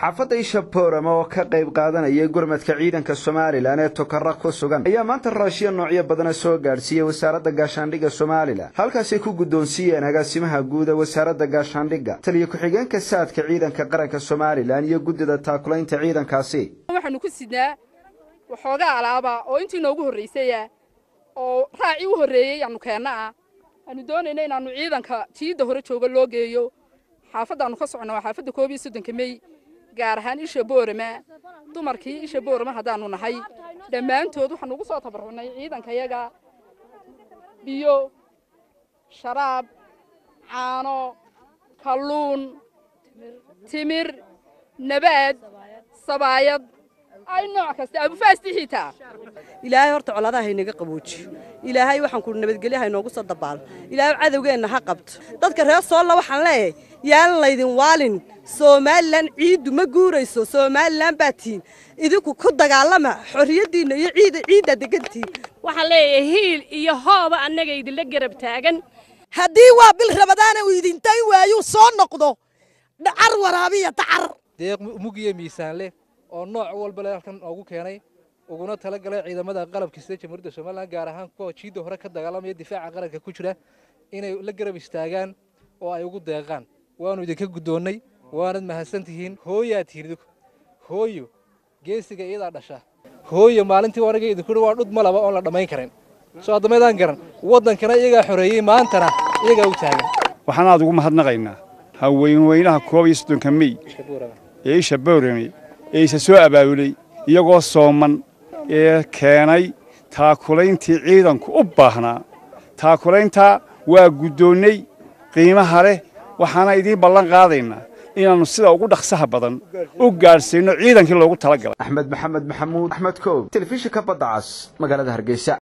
xaafadda isha boorama oo ka qayb qaadanaya gurmadka ciidanka somalilan ee tokara ku sugan ayaa maanta raashiya noocyo badana soo gaadhsiiyey wasaaradda gaashaandhigga somalilan halkaasay ku guddoonsiiyeen agaasimaha guud ee wasaaradda gaashaandhigga taliyo ku-xigeenka saadka ciidanka qaranka somalilan iyo guddida taakulaynta ciidankaasi waxaanu ku sidnaa waxoogaa alaaba oo intii noogu horraysaya oo raacii u horreeyey aanu keenna ah aanu doonayna inaannu ciidanka jiidda hore jooga loo geeyo xaafaddaannu ka socno waa xaafadda koob iyo soddonka mey gaar ahaan isha boorama dumarkii isha boorama haddaannu nahay dhammaantood waxaanu ugu soo tabarrucnay ciidankayaga biyo sharaab caano kalluun timir nabaad sabaayad ay nooc kasta abufaasti xitaa ilaahay horta coladaha haynaga qaboojiyo ilaahay waxaan ku nabadgelyo haynoogu soo dabaalo ilaahay cadowgeenna ha qabto dadka reer soolla waxaan leeyahay yaan laydin waalin somalilan ciiddu ma guurayso somalilan baa tihiin idinku ku dagaalama xorriyaddiinna iyo ciida ciiddaa degantihiin waxaan leeyahay hiil iyo hooba annaga idinla garab taagan haddii waa bil rabadaana uu idintayn waayuu soo noqdo dhacar waraabiya dacar deeq mugiyo miisaan leh oo nooc walba le halkan noogu keenay uguna tala galay ciidamada qalabka sida jamhuuriyadda somalilan gaar ahaan kuwa jiidda hore ka dagaalamaya difaaca qaranka ku jira inay la garab istaagaan oo ay ugu deeqaan waanu idinka guddoonnay waanad mahadsan tihiin hooyaa tihiin idinku hooyo geesiga iyadaa dhasha hooyo maalintii aniga idinku waa dhud malaba oon la dhammayn karin soo addameedaan garan waddankana iyagaa xoreeyey maantana iyagaa u taagan waxaan aad ugu mahadnaqaynaa haweenweynaha koob iyo soddonka mey ee isha boorame ee isa soo abaabulay iyagoo sooman ee keenay taakulayntii ciidanku u baahnaa taakulayntaa waa guddoonnay qiimaha leh waxaana idiin ballan qaadaynaa inaannu sida ugu dhaqsaha badan u gaadhsiinno ciidankii loogu tala galay axmed maxamed maxamuud axmed koob telefishinka badda cas magaalada hargeysa